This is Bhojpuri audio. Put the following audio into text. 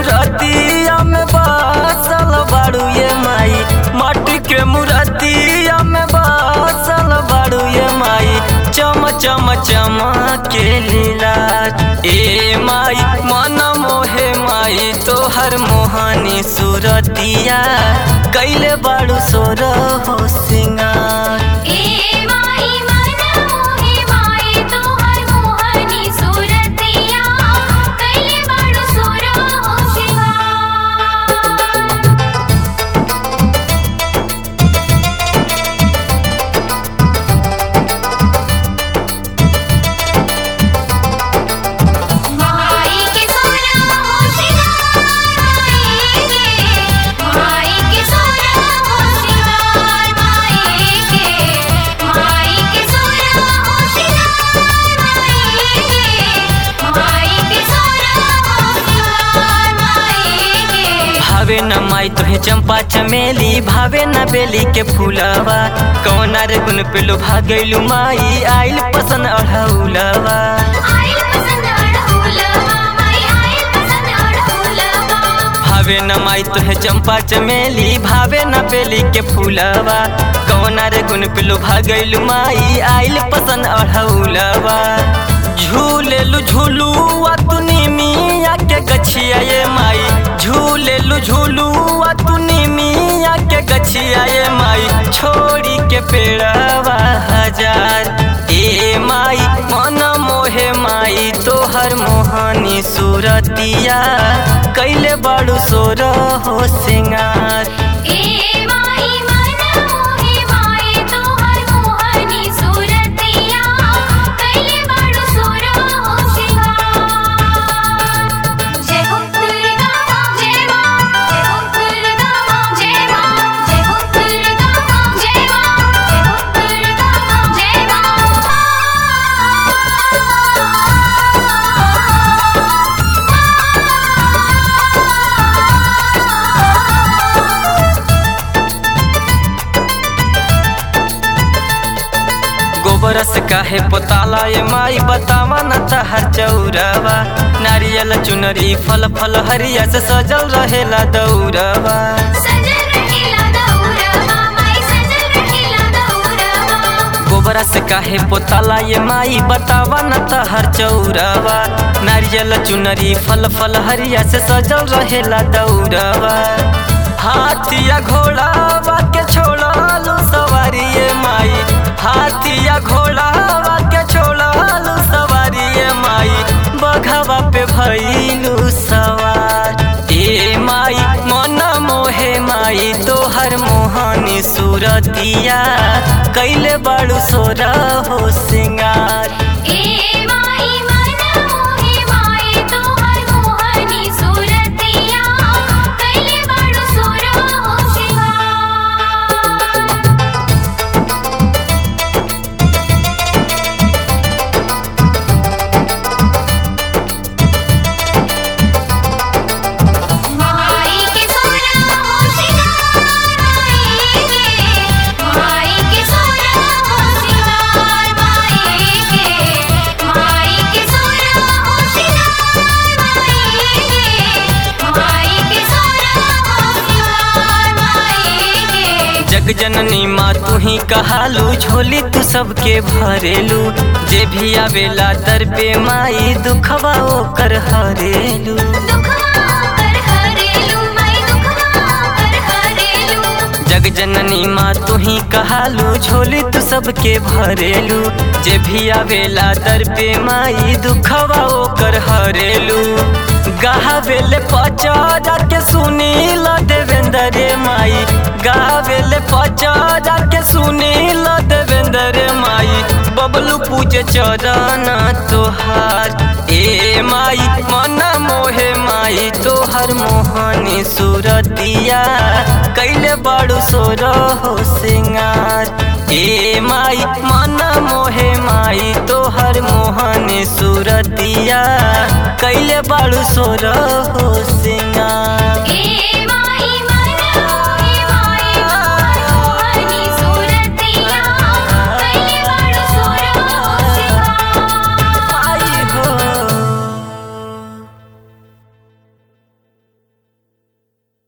मूर्तिया में बसल बाड़ू ये माई माटी के मूर्तिया में बसल बाड़ू ये माई चम चम चमके लीला ए माई मन मोहे माई तोहर मोहनी सूरतिया कैले बाड़ू सोर हो सिंगार ए माई मन मोहे माई तोहर मोहनी सूरतिया कैले बाड़ू सोरा हो सिंगार माई के सोरा हो सिंगार माई के सोरा हो सिंगार माई के माई के सोरा हो सिंगार माई के सोरा हो सिंगार माई के भावे न माई तोहे चंपा चमेली भावे न बेली के फूलवा कौना रे गुन पे लुभा गइलू माई आइल पसंद अढ़ौलवा आइल पसंद अड़हुलवा माई आइल पसंद अड़हुलवा भावे न माई तोहे चंपा चमेली भावे न बेली के फूलवा कौना रे गुन पे लुभा गइलू माई आइल पसंद अढ़ौलवा झूलेलू झूलुआ तूनी मिया के गछिया ये माई झूलेलू झूलुआ तूनी मिया के गछिया ये माई छोड़ी के पेड़वा हजार ए माई मन मोहे माई तोहर मोहनी सूरतिया कैले बड़ू सोर हो सिंगार ए माई मन मोहे माई तोहर मोहनी सूरतिया कैले बाड़ू सोरा हो सिंगार जय हो दुर्गा जय मां जय हो दुर्गा जय मां जय हो दुर्गा जय मां जय हो दुर्गा जय गोबर से काहे पोताला ये माई बतावा न तहर चौरवा नारियल चुनरी फल फल हरिया से सजल रहेला दौरवा सजल रहेला दौरवा माई सजल रहेला दौरवा गोबरा से काहे पोताला ये माई बतावा न तहर चौरवा नारियल चुनरी फल फल हरिया से सजल रहेला दौरवा हाथिया घोड़ावा के छोड़ालू सवारी ये माई हाथिया घोड़ावा के छोड़ालू सवारी ये माई बघवा पे भइलू सवार ए माई मन मोहे माई तोहर मोहनी सूरतिया कैले बड़ू सोरा हो सिंगार ए माई मन मोहे माई तोहर मोहनी सूरतिया कैले बाड़ू सोरा हो सिंगार माई के सोरा हो सिंगार माई के सोरा हो सिंगार माई के माई के सोरा हो सिंगार माई के सोरा हो सिंगार माई के जग जननी माँ तू ही कहालू झोली तू सबके भरेलू जे भी आवेला दर पे माई दुखवा ओकर हरेलू दुखवा कर हरेलू माई दुखवा कर हरेलू जग जननी माँ तू ही कहालू झोली तू सबके भरेलू जे भी आवेला दर पे माई दुखवा ओकर हरेलू गावेले पचारा के सुनील देवेंद्र रे माई गावेले पचारा के सुनील देवेंद्र रे माई बबलू पूजे चरण तोहार ए माई मन मोहे माई तोहर मोहनी सूरतिया कैले बड़ू सोर हो सिंगार ए माई मन मोहे माई तोहर मोहनी सूरतिया कैले बड़ू सोर हो सिंगार